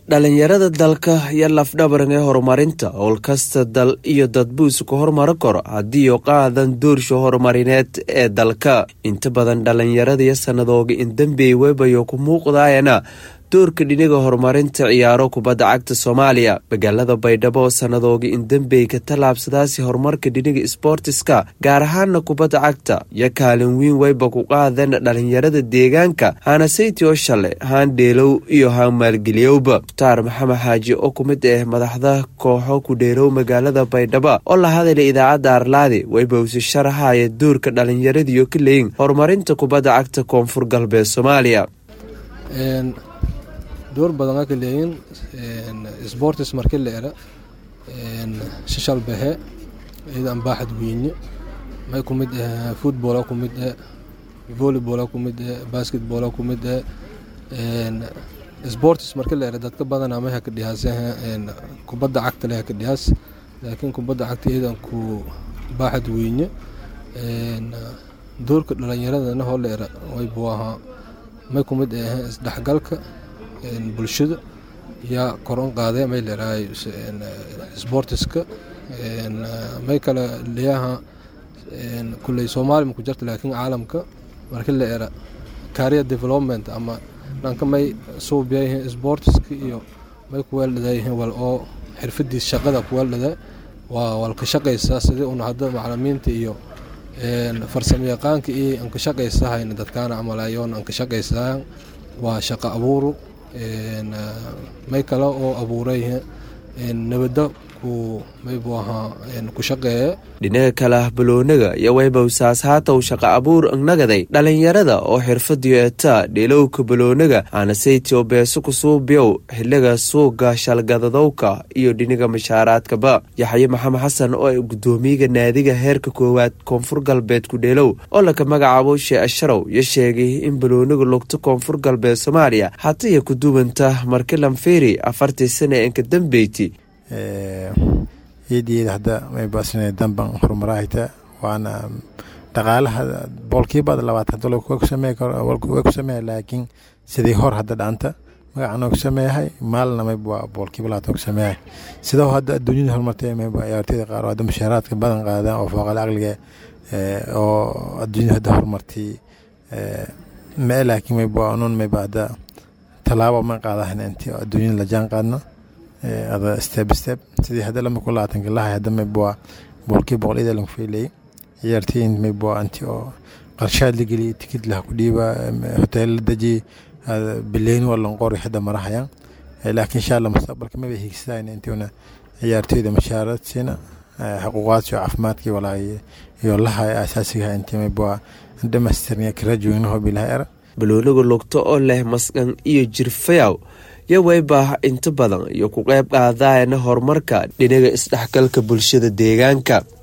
dhalinyarada dalka iyo lafdhabaran ee horumarinta howlkasta dal iyo dadbuus ku horumari karo haddii u qaadan doorsha horumarineed ee dalka inta badan dhalinyarada iyo sanadooga in dambey webayo ku muuqdaayana doorka dhiniga horumarinta ciyaaro kubadda cagta soomaaliya magaalada baydhabo oo sanadooga in dambey ka tallaabsadaasi horumarka dhiniga sboortiska gaar ahaana kubadda cagta iyo kaalin weyn weyba ku qaadeen dhalinyarada deegaanka haana sayti oo shale haan dheelow iyo haan maalgeliyowba mukhtaar maxamed xaaji oo ku mid ah madaxda kooxo ku dheelow magaalada baydhabo oo la hadalay idaacadda arlaadi weyba usi sharaxaya doorka dhalinyaradiiyo ka leeyin horumarinta kubadda cagta koonfur galbeed soomaaliya door badan aka leeyin sportis marki la era shishal behe ciidan baaxad weyne may ku mid ah football ku mid ah volleyball ku mid ah basketball ku mid ah sportis marki la era dadka badan ama haka dhiyaas kubadda cagta leh haka dhiyaas laakiin kubadda cagta ciidan ku baaxad weyne doorka dhalinyaradana hoo la era way buu ahaa may ku mid ah isdhexgalka bulshada yaa koron qaadee may leerahay sportiska may kale leeyaha kulley soomaaliya maku jirta laakiin caalamka marki la era career development ama dhanka may suubiyayihiin sportiska iyo may kuweeldhadayihiin wal oo xirfadiis shaqada kuweeldhada waa wal ka shaqaysaa sidii una hadda macalimiinta iyo farsamo yaqaanka iyo aan ka shaqaysahayn dadkaana camalayoon aan ka shaqaysaa waa shaqo abuuru may kale oo abuuray nabadda maybu ahaa ku shaqeeye dhinaga kale ah baloonaga iyo weybawsaas haataw shaqa abuur nagaday dhalinyarada oo xirfadiyo etaa dheelowka baloonaga aana saytio beeso kusuubiyow xiliga suuga shalgadadowka iyo dhiniga mashaaraadkaba yaxye maxamed xasan oo ay gudoomiyaga naadiga heerka koowaad koonfur galbeed ku dheelow oo laka magacaabo shee asharow iyo sheegay in baloonaga lugta koonfur galbeed soomaaliya hataya ku duwanta markilanferi afartii sana enka dambeyti iyadiyada hadda may baasina damban horumarahayta waana dhaqaalaha boolkiibaad labaatan dolar waa ku sameeya laakiin sidii hor hadda dhaanta magacaan oo ku sameeyahay maalna mayb waa boolkiiba labaatan ku sameeyahay sidoo hadda adduunyada horumartay mayb ciyaartooyda qaar oo hadda mushaaraadka badan qaadaan oo fooqal aqliga oo adduunyada hadda horumartay mee laakiin mayb waa unuun mayb hadda tallaabo ma qaadahan intii adduunyada la jaan qaadno ada step step sidii hadda lama ku labaatanka lahay hadda mayb waa boolkii boqol ida lagu feelay ciyaartooyin mayb waa anti oo qarshaad la geliyay tikid laha ku dhiiba hotel la dejiyay bileyni waa lanqori hadda marahayaan laakiin insha allah mustaqbalka maba hiigsadayna intiuna ciyaartooyda mashaarad siina xuquuqaadsi oo caafimaadkii walaahi iyo laha asaasiga intii mayb waa dhamastirniya karajoognaho bilaha era baloonaga lugto oo leh masqan iyo jirfayaw yo weybah inta badan iyo ku qayb qaadaayana horumarka dhinaga isdhexgalka bulshada deegaanka